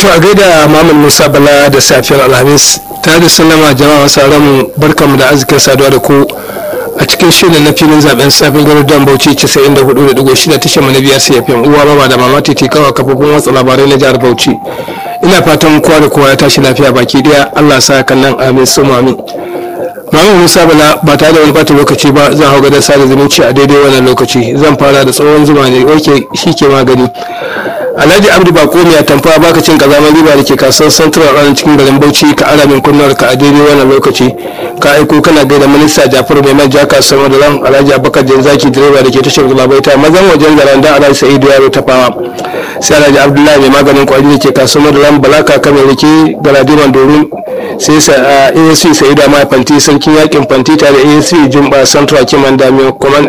a gaida Muhammad Musa Bala da safiyar Alhamis tare da sallama jama'a masu mu barkamu da arzikin saduwa da ku a cikin shirin na filin zaben safin garuruwan Bauchi 94.6 tashar mu na biyar CFM uwa baba da mama titi kawa kafofin watsa labarai na jihar Bauchi ina fatan kowa da kowa ya tashi lafiya baki daya Allah sa kan nan amin su amin Muhammad Musa Bala ba tare da wani bata lokaci ba zan hau gadar sada zumunci a daidai wannan lokaci zan fara da tsohon zuma ne wake shi ke magani alhaji abdu bako mai tamfa baka cin kazamar riba da ke kasuwar central ranar cikin garin bauchi ka ara min kunnuwar ka a daidai wannan lokaci ka aiko kana gaida minista jafaru mai manja kasuwar madalam alhaji abubakar janzaki direba da ke tashar gulabaita mazan wajen garanda alhaji sa'idu yaro tafawa sai alhaji abdullahi mai maganin kwari da ke kasuwar madalam balaka kamar rike galadiman domin sai asc sa'idu mai fanti sarkin yakin fanti tare da asc jumba central kiman da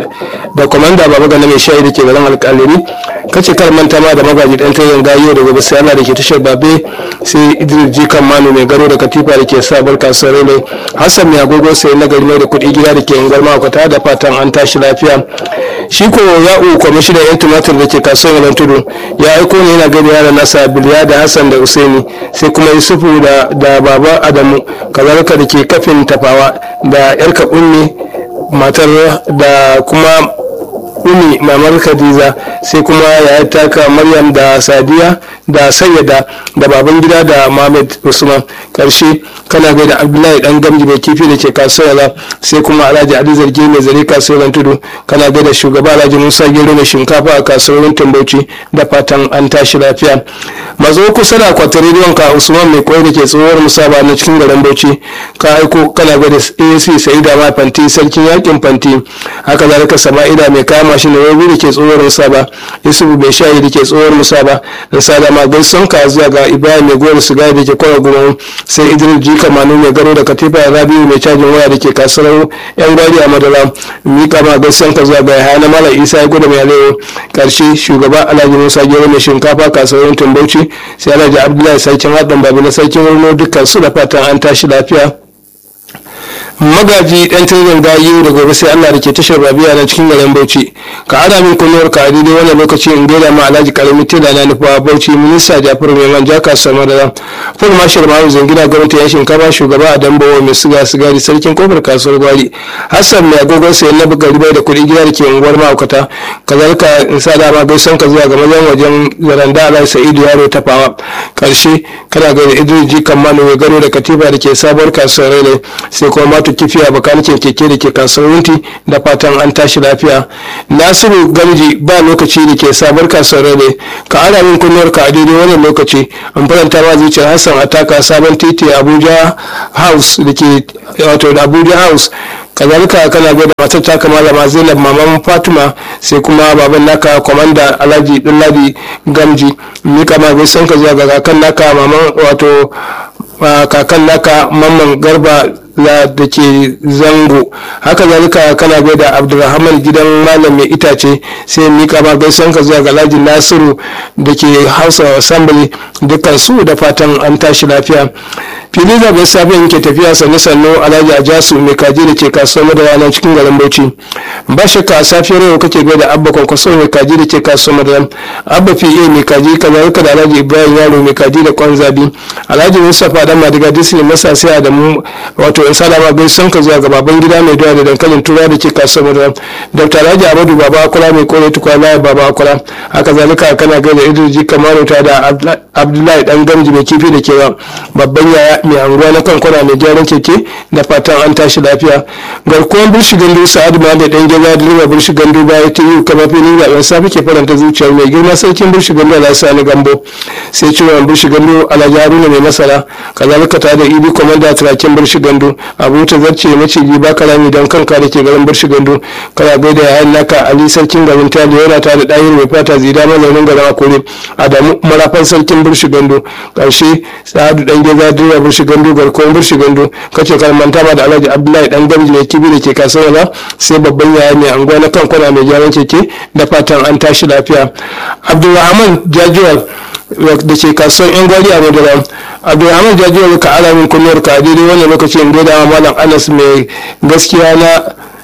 komanda baba gana mai shayi da ke garin alkaliri kace kar manta ma da magaji dan tayin gayo daga basu Allah da ke tashar babe sai Idris Jikan Manu mai garo da katifa da ke sabar kasuwar ne Hassan mai agogo sai na gari mai da kuɗi gida da ke ungar makwata da fatan an tashi lafiya shi ko ya'u kwamishinan yan tumatir da ke kasuwar yalan tudu ya aiko ne yana gani yaran nasa biliya da Hassan da Usaini sai kuma Yusufu da da baba Adamu kazalika da ke kafin tafawa da yarka ummi matar da kuma umi mamar khadija sai kuma ya taka maryam da sadiya da sayyada da baban gida da mohamed usman karshe kana gaida abdullahi dan gamji mai kifi da ke kasuwa sai kuma alhaji ali zargi mai zare kasuwar tudu kana gaida shugaba alhaji musa gero mai shinkafa a kasuwar bauchi da fatan an tashi lafiya mazo kusa da akwatin rediyon ka usman mai koyi da ke tsohuwar musaba na cikin garin bauchi ka aiko kana gaida ac sa'ida ma fanti sarkin yakin fanti haka zalika sama'ida mai kama shi da rabi da ke tsohuwar musaba yusufu bai shayi da ke tsohuwar musaba da sadama gaison ka zuwa ga ibrahim mai gowar sigari da ke kwara goma sai idris jika manu mai garo da katifa ya rabiu mai cajin waya da ke kasuwar yan gwari a madara mika ma gaison ka zuwa ga yahaya na mala isa ya gudu mai alewa karshe shugaba alhaji musa gero mai shinkafa kasuwar tumbauci sai alhaji abdullahi sarkin haɗin babu na sarkin wurno dukkan su da fatan an tashi lafiya magaji dan tirin gayu da gobe sai Allah da ke tashar rabiya na cikin garin Bauchi ka ada min kunniyar ka a daidai wannan lokaci in gaida ma Alhaji Karami Tela na nufa Bauchi minista Jafaru mai manja kasuwar Madara Ful Marshal Mahu Zangina gwamnati ya shinkafa shugaba a Dambawa mai siga sigari sarkin kofar kasuwar Gwari Hassan mai agogon sayan na buga ribai da kuɗi gida da ke unguwar ma'aikata kazalika in sa dama gaisan ka zuwa ga mazan wajen zaranda Alhaji Sa'idu Yaro Tafawa karshe kana gaida Idris Jikan Manu mai gano da katifa da ke sabuwar kasuwar Rene sai kuma matu kifiya bakanikin keke da ke kasuwar wunti da fatan an tashi lafiya nasiru gamji ba lokaci da ke sabar kasuwar rane ka ana min kunnuwar ka a daidai wannan lokaci an faranta ma zuciyar hassan ataka sabon titi abuja house da ke wato da abuja house kazalika kana gwada matar taka malama zainab maman fatima sai kuma baban naka kwamanda alhaji dulladi gamji mika ma gaisan ka zuwa ga kakan naka maman wato kakan naka mamman garba da ke zango haka zalika kana gaida abdulrahman gidan malam mai itace sai mika ma gaisan ka zuwa ga alhaji nasiru da ke house of assembly dukkan su da fatan an tashi lafiya fili zaben safiyan ke tafiya sannu sannu alhaji ajasu mai kaji da ke kasuwar madara nan cikin garin bauchi ba shakka a safiyar yau kake gaida abba kwankwaso mai kaji da ke kasuwar madara abba pa mai kaji kazalika da alhaji ibrahim yaro mai kaji da kwan zabi alhaji mustapha dan madiga disney masa sai adamu wato in salama bai son ka zuwa ga baban gida mai doya da dankalin tura da ke kasuwar madara dr alhaji amadu baba akula mai kore tukwana baba akula haka zalika kana gaida idris kamaru ta da abdullahi dan gamji mai kifi da kewa babban yaya mai anguwa na kankuna mai gyaran keke da fatan an tashi lafiya garkuwan burshi gandu sa'adu ma da dan gida direba burshi gandu baya ta yi kama filin zaben safi ke faranta zuciyar mai girma sarkin burshi gandu ala sani gambo sai ciwon burshi gandu alhaji haruna mai masara kazalika ta da ibi komanda turakin burshi gandu abu ta zarce maciji ba karami don kanka da ke garin burshi gandu kana gaida yayan naka ali sarkin garin ta da yana ta da ɗayin mai fata zida mazaunin garin akure adamu marafan sarkin burshi gandu ƙarshe sa'adu dan gida direba burshi gandu garkuwan burshi gandu kace kan manta ma da alhaji abdullahi dan gamji mai kibi da ke kasuwa ba sai babban yaya mai anguwa na kan kwana mai gyaran keke da fatan an tashi lafiya abdulrahman jajuwal da ke kasuwan yan gwari a madara abdulrahman jajuwal ka ala min kunniyar ka daidai wannan lokacin gaida malam anas mai gaskiya na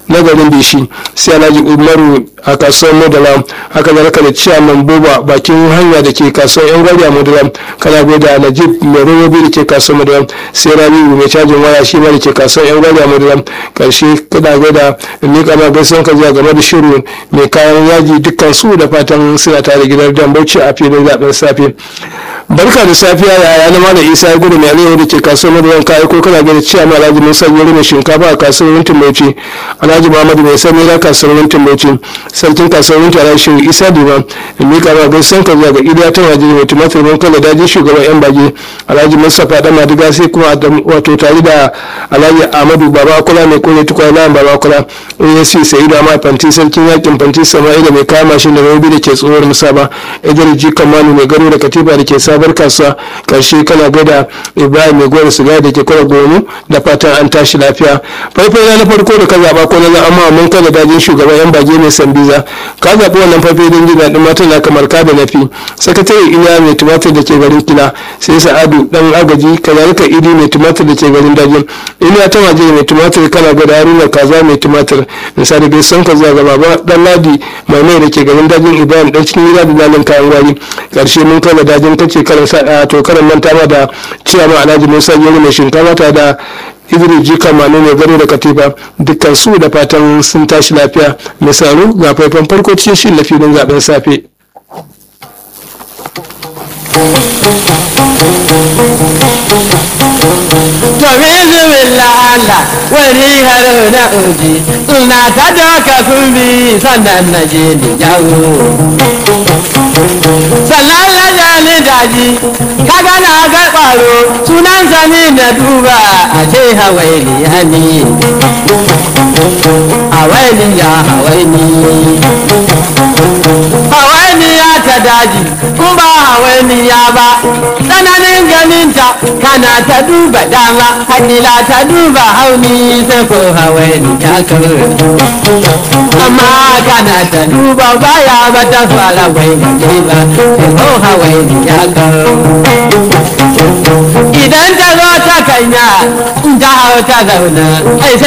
na garin bishi sai alhaji umaru a kasuwar modala haka zalika da ciyaman boba bakin hanya da ke kasuwar yan gwari a modala kana gaida najib mai robobi da ke kasuwar modala sai rabiu mai cajin waya shi ma da ke kasuwar yan gwari a modala karshe kana gaida mika ma gaisuwan ka zuwa game da shiru mai kayan yaji dukkan su da fatan suna tare gidan dan bauchi a filin zaben safe barka da safiya yaya na malam isa ya gudu mai aliyu da ke kasuwar maduwan kayi ko kana gani cewa ma alhaji musa yuri mai shinkafa a kasuwar wuntin bauchi alhaji muhammadu mai sani na kasuwar wuntin bauchi sarkin kasuwar wuntin alhaji shehu isa diba in miƙa ma gaisan ka zuwa ga iliya ta waje mai tumatir man kala daji shugaban yan bage alhaji mustapha dan madiga sai kuma wato tare da alhaji ahmadu baba kula mai kore tukwa layan baba kula asc sa'idu amma fanti sarkin yakin fanti sama'ila mai kama mashin da rabi da ke tsohuwar musaba idris ji kamanu mai gado da katifa da ke sabar kasuwa karshe kana gada ibrahim mai gwada siga da ke kwara gonu da fatan an tashi lafiya faifai na farko da ka zaba ko na amma mun kada dajin shugaban yan bage mai sambiza ka zaɓi wannan faifai don jin daɗin matan na kamar ka da nafi sakatare iliya mai tumatir da ke garin kila sai sa'adu dan agaji kazalika idi mai tumatir da ke garin dajin iliya ta waje mai tumatir kana gada haruna kaza mai tumatir misali gai son ka zuwa ga baba dan ladi mai mai da ke garin dajin ibrahim dan cikin gida da dalin kayan gwari karshe mun kada dajin kace karan sa to karan manta ma da ciyama alhaji musa yaro mai shinkafa ta da idris jika manu mai gado da katifa dukkan su da fatan sun tashi lafiya misalu ga faifan farko cikin shi lafiyar zaben safe to bismillah Allah wani haro na uji ina ta doka sun bi sannan na je ni jawo sannan na ja ni daji kaga na ga ƙwaro sunan sani na duba a ce hawaii ya ni hawaii ya hawaii hawaii ya ta daji in ba hawaii ya ba tsananin ganinta kana ta duba dama hakila ta duba hauni sai ko hawaii ya kawo amma kana ta duba baya ba ta fara wai gaje ba sai ko hawaii ya kawo idan ta zo ta kanya in ta hau ta zauna